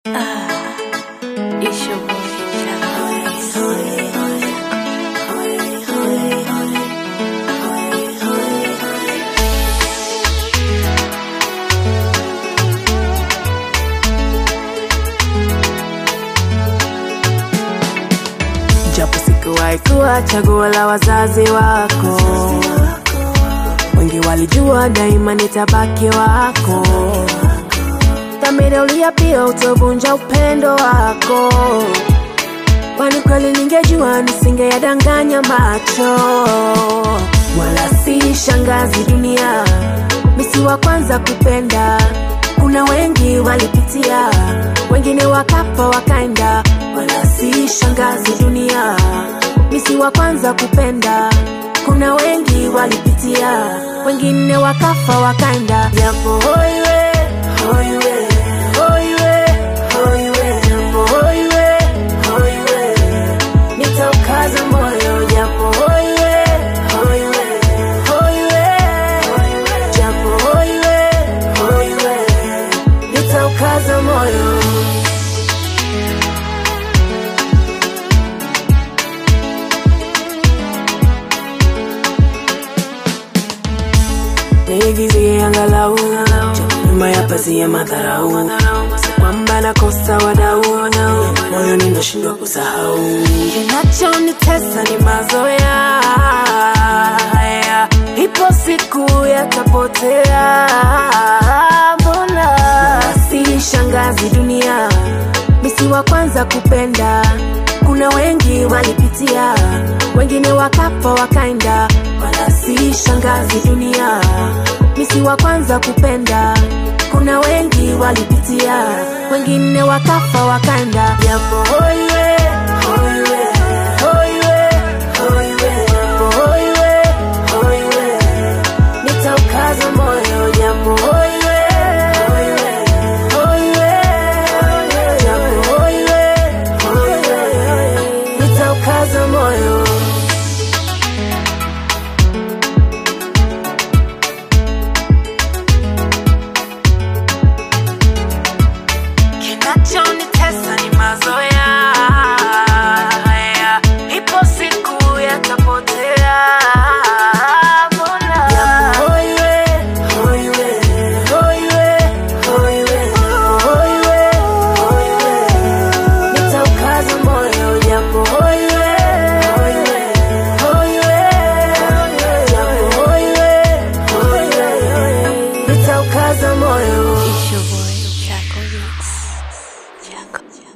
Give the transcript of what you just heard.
It's your boy, Jack japo sikuwahi kuwa chaguo la wazazi wako wengi walijua daima nitabaki wako dhamira uliapia utovunja upendo wako kwani kweli ningejua nisingeyadanganya macho wala si shangazi dunia misi wa kwanza kupenda kuna wengi walipitia wengine wakafa wakaenda wala si shangazi dunia misi wa kwanza kupenda kuna wengi walipitia wengine wakafa wakaenda japo hoiwe hoiwe hoiwe hoiwe japo hoiwe hoiwe nitaukaza moyo japo hoiwe hoiwe hoiwe japo hoiwe hoiwe nitaukaza moyo niigizie angalau nyuma ya pazia madharau kwamba nakosa wadau moyo ninashindwa kusahau kinachonitesa ni mazoea haya ipo siku yatapotea mbona si shangazi dunia misi wa kwanza kupenda kuna wengi walipitia wengine wakafa wakaenda wala si shangazi dunia misi wa kwanza kupenda kuna wengi walipitia wengine wakafa wakaenda japo hoiwe hoiwe hoiwe hoiwe japo hoiwe hoiwe nitaukaza moyo japo hoiwe hoiwe hoiwe japo hoiwe hoiwe nitaukaza moyo kinachonitesa ni mazoea haya ipo siku yatapotea mbona japo hoiwe hoiwe hoiwe hoiwe hoiwe hoiwe nitaukaza moyo japo hoiwe hoiwe hoiwe japo hoiwe hoiwe nitaukaza moyo It's your boy, Jack Mix. Jack.